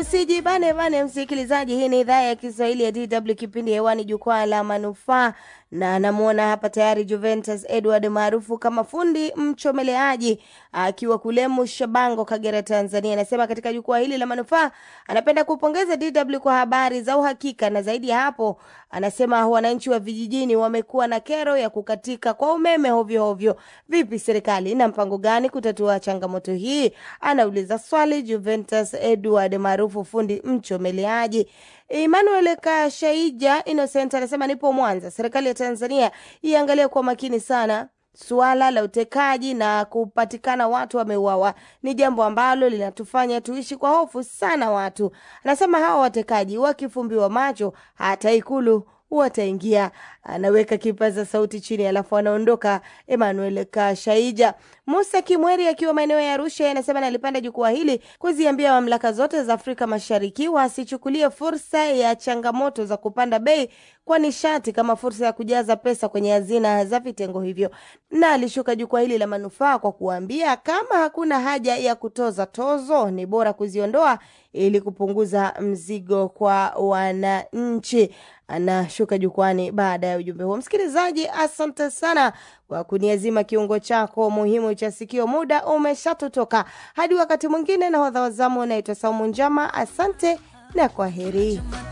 Usijibane bane, msikilizaji. Hii ni idhaa ya Kiswahili ya DW, kipindi hewani, jukwaa la manufaa, na namwona hapa tayari Juventus Edward maarufu kama fundi mchomeleaji akiwa kule Mushabango, Kagera, Tanzania. Anasema katika jukwaa hili la manufaa anapenda kupongeza DW kwa habari za uhakika, na zaidi ya hapo, anasema wananchi wa vijijini wamekuwa na kero ya kukatika kwa umeme hovyo hovyo. Vipi, serikali ina mpango gani kutatua changamoto hii? Anauliza swali Juventus Edward maarufu fundi mchomeleaji. Emmanuel Kashaija Innocent anasema nipo Mwanza. Serikali ya Tanzania iangalie kwa makini sana suala la utekaji na kupatikana watu wameuawa ni jambo ambalo linatufanya tuishi kwa hofu sana. Watu anasema hawa watekaji wakifumbiwa macho hata Ikulu wataingia. Anaweka kipaza sauti chini, alafu anaondoka. Emmanuel Kashaija. Musa Kimweri akiwa maeneo ya Arusha anasema nalipanda jukwaa hili kuziambia mamlaka zote za Afrika Mashariki wasichukulie fursa ya changamoto za kupanda bei kwa nishati kama fursa ya kujaza pesa kwenye hazina za vitengo hivyo, na alishuka jukwaa hili la manufaa kwa kuambia kama hakuna haja ya kutoza tozo, ni bora kuziondoa ili kupunguza mzigo kwa wananchi. Anashuka jukwani baada ya ujumbe huo. Msikilizaji, asante sana kwa kuniazima kiungo chako muhimu cha sikio. Muda umeshatotoka, hadi wakati mwingine. Na hodha wazamu unaitwa Saumu Njama. Asante na kwa heri.